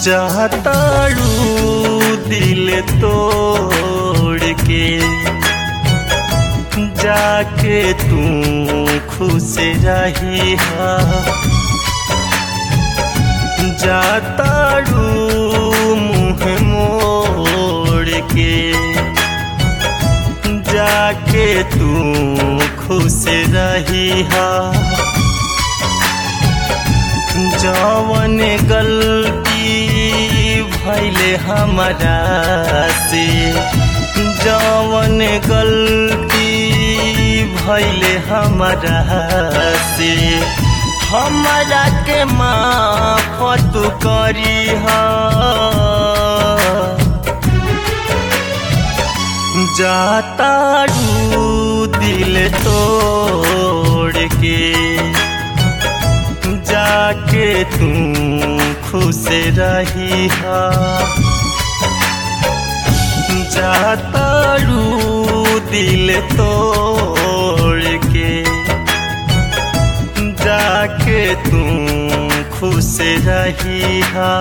चाहताड़ू दिल तोड़ के जाके तू खुश रही जाताड़ू मुँह मोड़ के जाके तू खुश रही जवन गलती भैले हमारा से जवन गलती भैले हमारा से हमारा के माफत करी जाताड़ू दिल तोड़ के जाके तू खुश रही जाताड़ू दिल तोड़ के जाके तू खुश रही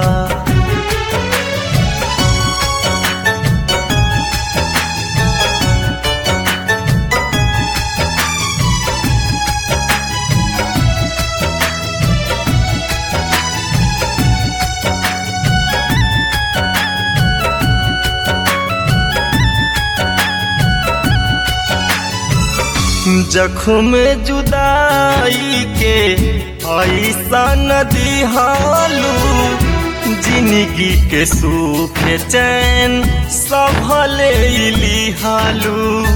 जख्म जुदाई के ऐसा नदी हालू जिंदगी के सुख चैन संभले लिहालू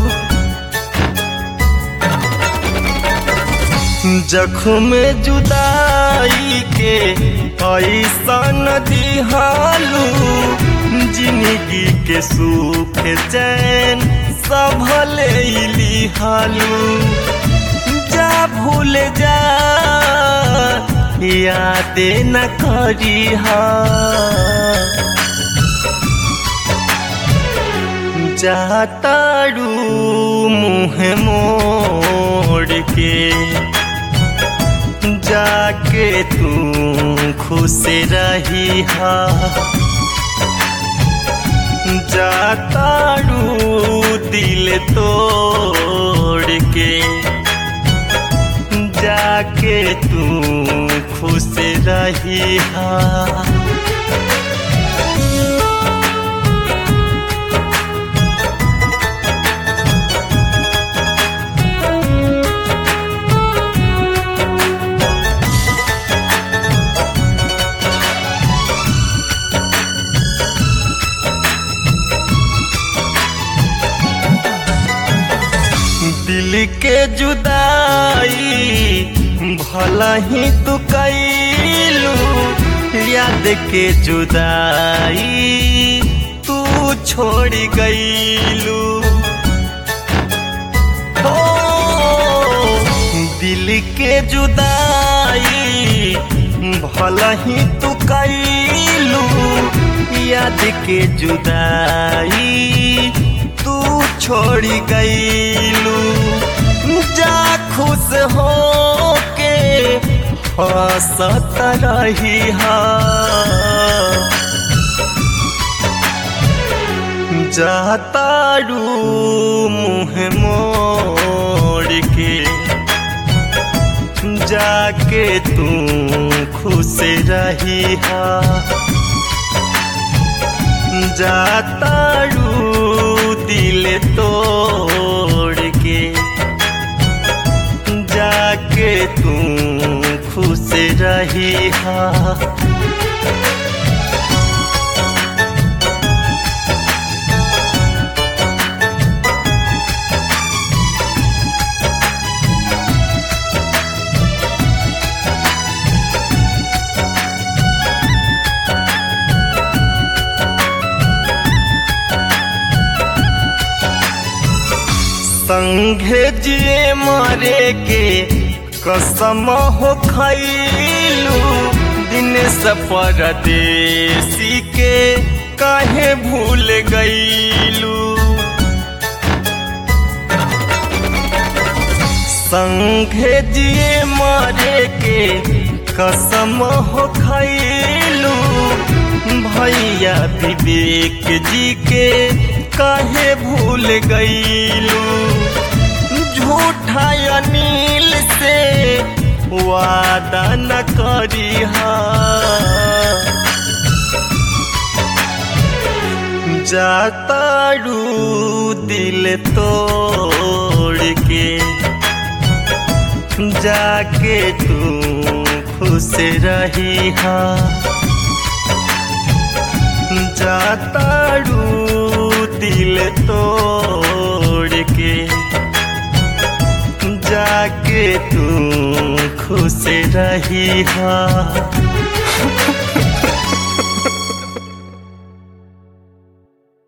जख्म जुदाई के ऐसा नदी हालू जिंदगी के सुख चैन संभले लिहालू जा भूल जा याद न करी जाताड़ू मुँह मोड़ के जाके तू खुश रही जाताड़ू दिल तोड़ के जाके तू खुश रही दिल के जुदाई भला ही तू कैलू याद के जुदाई तू छोड़ गईलू हो दिल के जुदाई भला ही तू कैलू याद के जुदाई तू छोड़ी गईलू जा खुश हो के हंसत रही जातारू मुँह मोड़ के जाके तू खुश रही जातारू दिल तोड़ के जाके तू खुश रही संघे जिए मरे के कसम हो खैलू दिन परदेसी के काहे भूल गईलू संघे जिए मरे के कसम हो खैलू भैया विवेक जी के काहे भूल गईलू झूठा अनिल से वादा न करी जाताड़ू दिल तोड़ के जाके तू खुश रही हा जाताड़ू दिल तोड़ के जाके तू खुश रही हा